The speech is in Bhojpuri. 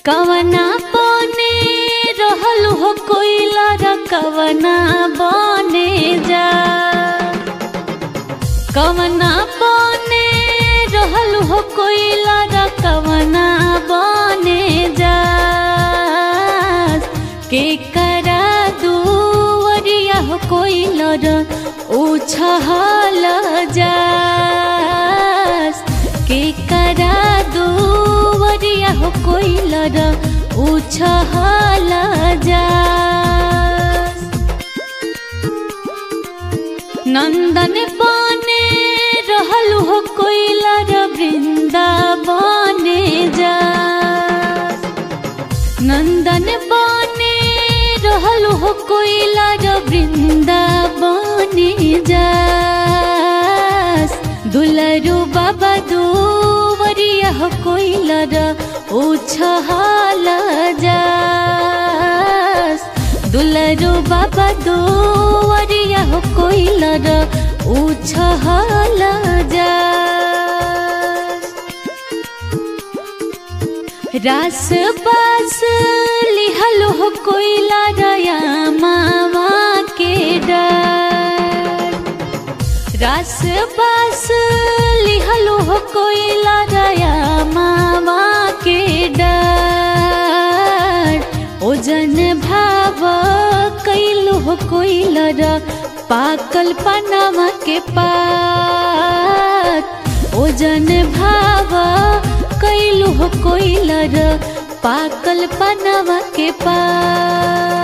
कवना बने रहल हो कोइला र कवना बने जा कवना बने रहल हो कोइला र कवना बने जा के करा दुवरिया हो कोइला र उछहल जा के करा दुवरिया हो कोइला र उछहल जा नंदन बने रहल हो कोइला र वृंदावने जा नंदन बने रहल हो कोइला र वृंदावने जा दुलरु बाबा दुवरिया हो कोइला र उछहल जा दुलरु बाबा दुवरिया हो कोइला र उछहल जा रास बास लिहल हो कोइला रया मामा के डर रास बास लिहल हो कोइला रया मामा के डर ओजन भाव कैलु हो कोइला र पाकल पनामा के पात ओजन भाव कैलु हो कोइला र पाकल पनामा के पात